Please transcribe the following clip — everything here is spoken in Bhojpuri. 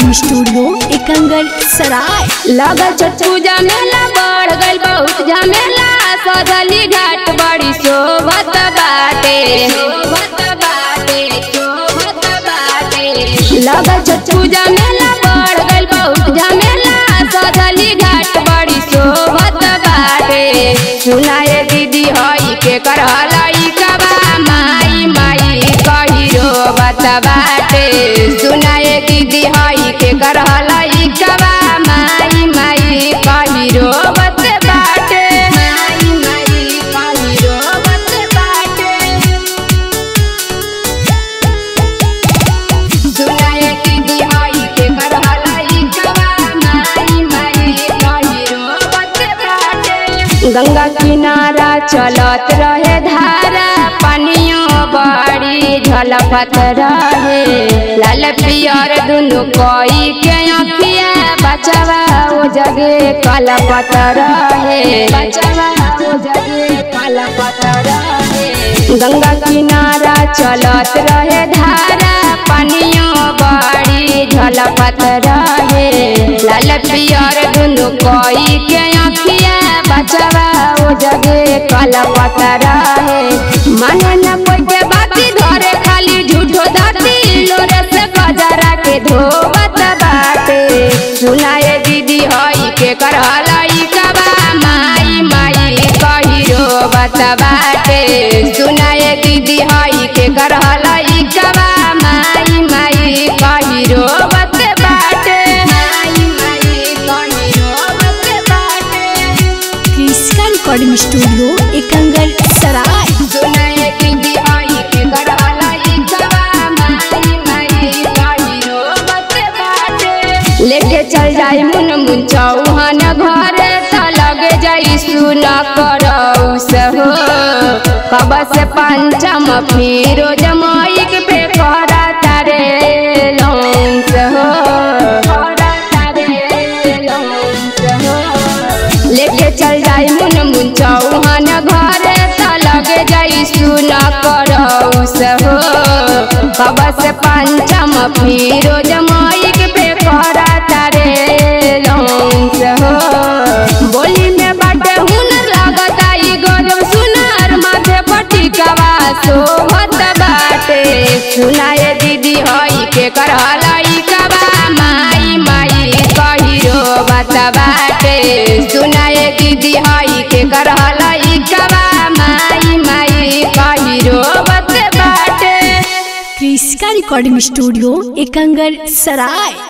रिकॉर्डिंग स्टूडियो एकंगर सराय लगल छठ पूजा मेला बढ़ गइल बहुत झमेला सजली घाट बड़ी शोभत बाटे शोभत बाटे शोभत बाटे लगल छठ पूजा मेला बढ़ गइल बहुत झमेला सजली घाट बड़ी शोभत बाटे सुनाए दीदी हई के करहलई कबा माई माई कही रोबत बाटे सुनाए दीदी हई के करहलई कबा माई माई कही रोबत बाटे माई माई कही रोबत बाटे सुनाए दीदी हई के करहलई कबा माई माई कही रोबत बाटे गंगा किनारा चलत रहे धारा पानियों बड़ी झलकत रहे लाल पियर दुनु कोई के अखिया बचवा ओ जगे कलपत रहे बचवा ओ जगे कलपत रहे गंगा किनारा चलत रहे धारा पानियों बड़ी झलकत रहे लाल पियर दुनु कोई के अखिया बचवा ओ जगे कलपत रहे माने न कोई के बाती धरे खाली झूठो दाती लोरे से गजरा के धोबत बाटे सुनाए दीदी हई के करहलई कबा माई माई कही रोबत बाटे सुनाए दीदी हई के करहलई कबा माई माई कही रोबत बाटे माई माई कही रोबत बाटे क्रिस्का रिकॉर्डिंग स्टूडियो एकंगर सराय सुनाए दीदी हई के करहलई कबा माई माई कही रोबत बाटे लेके चल जाई मुन मुन चौहान घरे त लगे जाई सुन करौ सहो कब से पंचम फिरोज माइक पे करा तारे लौंस हो करा तारे लौंस हो लेके चल जाई मुन मुन चौहान घरे त लगे जाई सुन करौ सहो कब से पंचम फिरोज माइक पे करा तारे लौंस हो बोली में बाटे हुनर लागता ई गजब सुनार माथे पटिकवा सोहत बाटे सुनाए दीदी हई के करहलई कबा माई माई कही रोबत बाटे सुनाए दीदी हई के करहलई कबा माई माई कही रोबत बाटे क्रिस्का रिकॉर्डिंग स्टूडियो एकंगर सराय